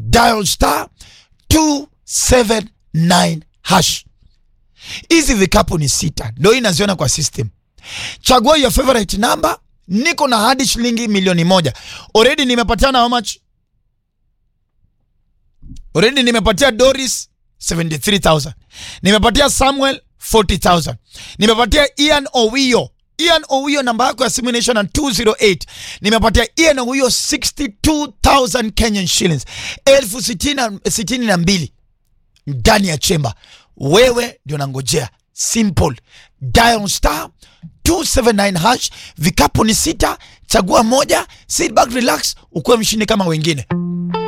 dial star 279 hash. Hizi vikapu ni sita, ndo hii naziona kwa system. Chagua your favorite number. Niko na hadi shilingi milioni moja already. Nimepatiana how much? Already nimepatia Doris 73000 nimepatia Samuel 40000 nimepatia Ian Owio Ian Owio namba yako ya simu inaisha na 208 nimepatia Ian Owio 62000 Kenyan shillings elfu sitini na- sitini na mbili ndani ya chemba. Wewe ndio nangojea, simple dial star 279 hash. Vikapu ni sita, chagua moja, sit back, relax, ukuwe mshindi kama wengine.